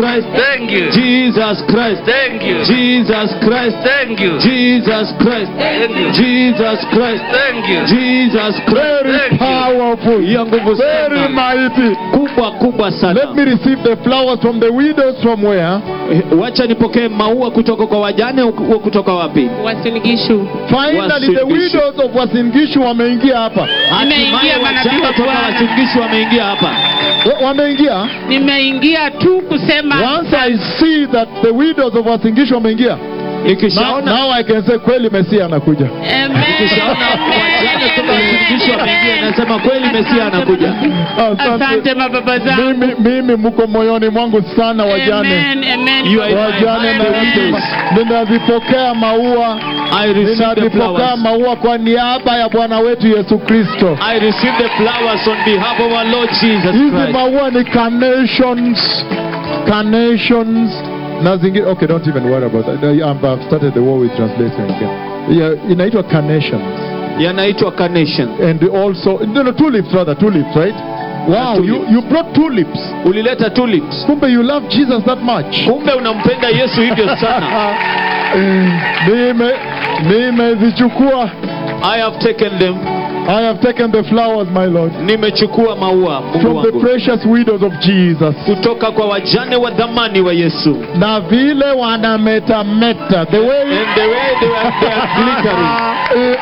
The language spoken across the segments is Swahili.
Christ. Thank you. Jesus Christ. Thank you. Jesus Christ. Thank you. Jesus Christ. Thank you. Jesus Christ. Thank you. Jesus Christ. Thank you. Powerful. Ya nguvu Very sana. mighty. Kubwa kubwa Let sana. me receive the flowers from the widows from where? Eh, Wacha nipokee maua kutoka kwa wajane au kutoka wapi? Wasinigishu. Finally the Wasingishu. widows of Wasingishu wameingia hapa. Nimeingia Hatimaye manabii wajane wa toka Bwana. wasingishi wameingia hapa. Wa- Wameingia? Nimeingia tu kusema Once I see that the widows of Wasingishu wameingia. Now, Nikishaona now I can say kweli Mesia anakuja. Amen. nikishaona wajane toka wasingishi wameingia, nasema kweli Mesia anakuja. Asante mababa zangu. Mimi, mimi mko moyoni mwangu sana wajane. Amen, amen. You are Wajane Amen. na ninazipokea maua, I receive the ninazipokea flowers. maua kwa niaba ya Bwana wetu Yesu Kristo. I receive the flowers on behalf of our Lord Jesus Hizi Christ. maua ni carnations, carnations na zingine. Okay, don't even worry about that. I- I've started the war with translation again. Yeah, inaitwa carnations Yanaitwa carnation. and also no, no, tulips rather tulips, right? Wow, you, tulips. you brought tulips. Ulileta tulips. Kumbe you love Jesus that much. Kumbe unampenda Yesu hivyo sana. Nime nimezichukua. I have taken them. I have taken the flowers, my Lord, Nimechukua maua Mungu from the wangu precious widows of Jesus. kutoka kwa wajane wa dhamani wa Yesu. Na vile wanametameta, the way And the way they are, they are glittering.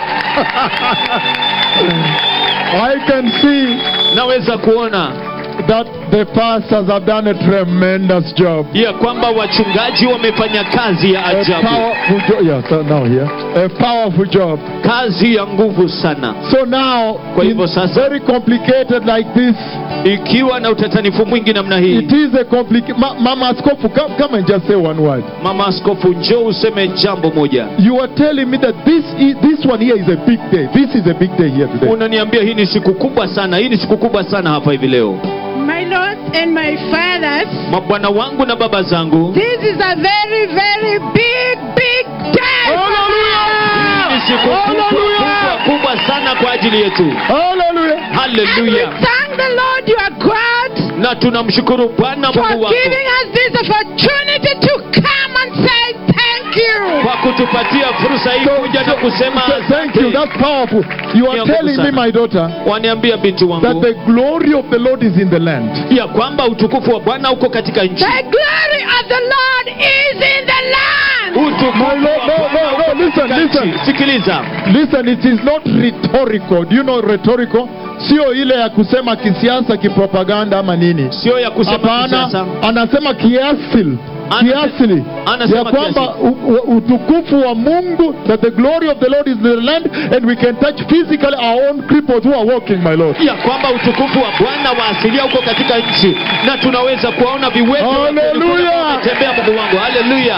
I can see Naweza kuona that the pastors have done a tremendous job. ya kwamba wachungaji wamefanya kazi ya A ajabu, powerful job. Yeah, so now here. A powerful job. kazi ya nguvu sana. So now, Kwa hivyo in sasa- very complicated like this, Ikiwa na utatanifu mwingi namna it hii, is a complicated. Ma- Mama Askofu, come, come and just say one word. mama askofu, njoo useme jambo moja. You are telling me that this is, this one here is a big day. This is a big day here today. Unaniambia hii ni siku kubwa sana, hii ni siku kubwa sana hapa hivi leo. My lords and my fathers, Mabwana wangu na baba zangu, this is a very, very big, big day. hii ni siku kubwa, kubwa, kubwa sana kwa ajili yetu. Hallelujah. We Haleluya! thank the Lord your God Na tunamshukuru Bwana for Mungu wako giving us this opportunity to come and say thank you. kwa kutupatia fursa hii kuja na kusema so thank you. asante. That's powerful. You are Ni ya telling nguvu me, sana. my daughter, Waniambia binti that wangu the glory of the Lord is in the land. ya kwamba utukufu wa Bwana uko katika nchi. The glory of the Lord is in the land. Utukufu My wa Lord, no, Bwana no, no, uko listen, katika listen. nchi. Sikiliza, Listen, it is not rhetorical. Do you know rhetorical? Sio ile ya kusema kisiasa, kipropaganda ama nini. sio ya kusema Hapana, kisasa. anasema kiasili Ana- kiasili anasema ya kwamba u- u- utukufu wa Mungu that the glory of the Lord is in the land and we can touch physically our own cripples who are walking my Lord. ya kwamba utukufu wa Bwana wa asilia uko katika nchi na tunaweza kuwaona viwete Hallelujah. wametembea. Mungu wangu, haleluya!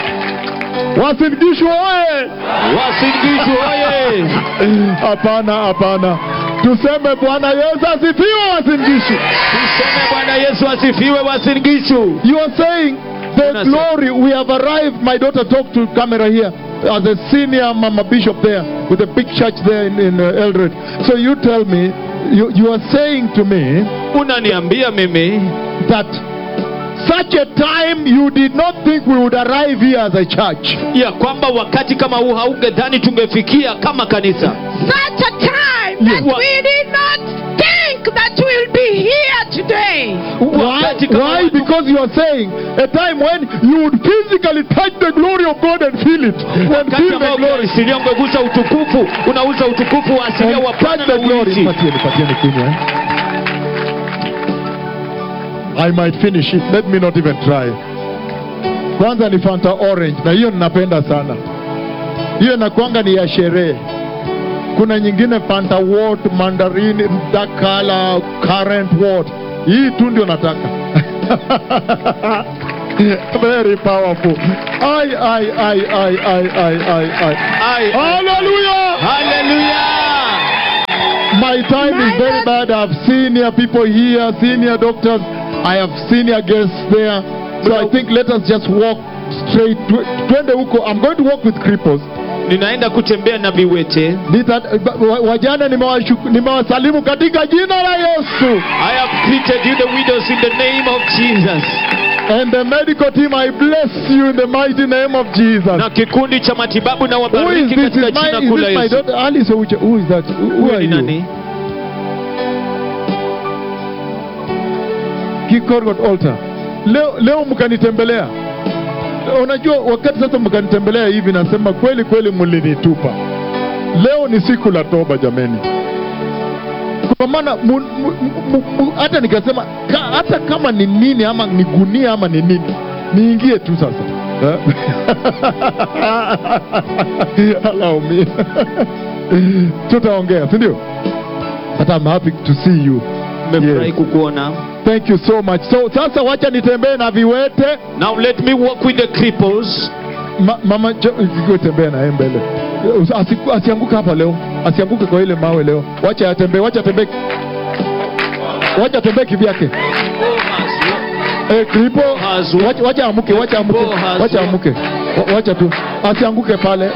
Wasingishwe oye! Wasingishu oye! Hapana, hapana, tuseme Bwana Yesu asifiwe. Wasingishu, Tuseme Bwana Yesu asifiwe. Wasingishu, you are saying the Unasema. glory. We have arrived. My daughter talked to camera here as a senior mama bishop there with a big church there in, in uh, Eldred. So you tell me, you, you are saying to me unaniambia mimi that such a time you did not think we would arrive here as a church. ya kwamba wakati kama huu haungedhani tungefikia kama kanisa, Such a time that Yes. we did not think that we'll be here today. Why? wakati kama Why? huu- Because you are saying a time when you would physically touch the glory of God and feel it. And wakati feel the ambao glory. asilia ungegusa utukufu, unauza utukufu wa asilia wa And Bwana touch na the glory. uishi. Patieni, patieni kunywa, eh? I might finish it. Let me not even try. Kwanza ni Fanta orange na hiyo ninapenda sana. Hiyo inakwanga ni ya sherehe. Kuna nyingine Fanta wort, mandarini, dark color, currant wort. Hii tu ndio nataka. Very powerful. Ai ai ai ai ai ai ai ai. Ai, Hallelujah! haleluya! My time is very bad. I've senior people here, senior doctors. I have senior guests there. So I think let us just walk straight. Tw- Twende huko. I'm going to walk with cripples. Ninaenda kutembea na viwete. Nita, wa- wajane nimewashuku- nimewasalimu katika jina la Yesu. I have greeted you, the widows, in the name of Jesus. And the medical team, I bless you in the mighty name of Jesus. na kikundi cha matibabu na Who is wabariki this? katika Is, my, jina is kuu la this my Yesu. daughter Alice Ouche? Who is that? Who, who Huyu are ni you? nani? Kikorgot altar. Leo, leo mkanitembelea. Unajua wakati sasa mkanitembelea hivi nasema kweli kweli mlinitupa. Leo ni siku la toba jameni. Kwa maana mu- mu- mu- mu- hata nikasema ka, hata kama ni nini ama ni gunia ama ni nini niingie tu sasa. Eh? Allow me. Tutaongea, si ndio? But I'm happy to see you. Nimefurahi Yes. kukuona. Thank you so much. So sasa wacha nitembee na viwete. Now let me walk with the cripples. Ma, mama jo- ikiwa tembea na yeye mbele. Asi, asianguke hapa leo. Asianguke kwa ile mawe leo. Wacha atembee, wacha atembee. Wacha atembee kivyake. Eh, kripo. Hazu. Wacha, wacha amuke, wacha amuke. Kripo hazu. Wacha amuke. Wa- Wacha tu. Asianguke pale.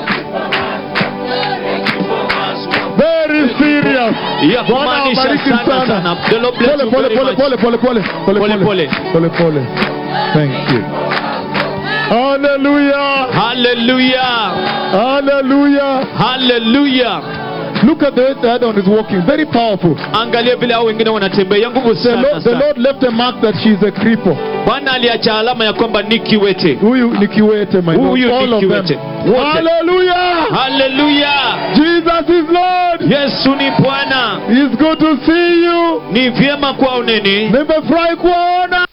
Very serious. Ya Bwana kumaanisha awabariki sana sana. sana. The Lord bless Pole you pole very pole much. pole pole pole pole Pole, pole. pole pole. Thank you. Hallelujah. Hallelujah. Hallelujah. Hallelujah. Look at the way the other one is walking. Very powerful. Angalia vile hao wengine wanatembea nguvu The sana Lord, the sana. Lord left a mark that she is a cripple. Bwana aliacha alama ya kwamba ni kiwete. Huyu ni kiwete, my Lord. Huyu ni All of them. kiwete. Wote. Hallelujah. Hallelujah. Jesus is Lord. Yesu ni Bwana. It's good to see you. Ni vyema kuwaoneni. Nimefurahi kuwaona.